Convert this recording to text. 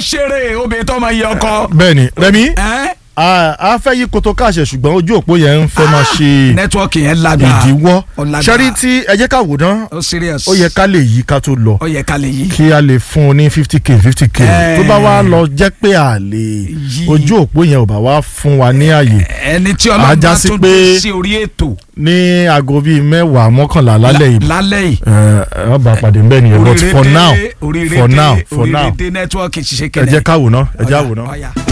ṣeré obìnrin tó máa yẹ ọkọ. bẹ́ẹ̀ni Rẹ̀mí ẹ́ a a fẹ́ yí koto káàṣẹ ṣùgbọ́n ojú òpó yẹn ń fẹ́ máa ṣe nẹ́tíwọ́ọ̀kì yẹn lágbára ìdíwọ́ ó lágbára. ṣẹ́rí tí ẹ jẹ́ ká wò ná ó serious ó yẹ ká lè yí ká tó lọ ó yẹ ká lè yí. kí a lè fún un ní fifty k fifty k Eh. tó bá wá lọ jẹ́ pé a lè Yí. ojú òpó yẹn ò bá wá fún wa ní àyè ẹni tí Á ọlọ́run já bá sí tún pé- dé sí orí ètò ní aago bíi mẹ́wàá mọ́kànlá lálẹ́ yìí lálẹ́ yìí. ẹ ẹ bá pàdé mbẹ́ nìyẹn but oríire for dé, now oríire for dé, now for oríire now dé nẹ́tíwọ́ọ̀kì ṣiṣẹ́ ẹ kẹlẹ́. jẹ́ ká wò ná ẹ jẹ́ àwò ná. Ọ̀yá.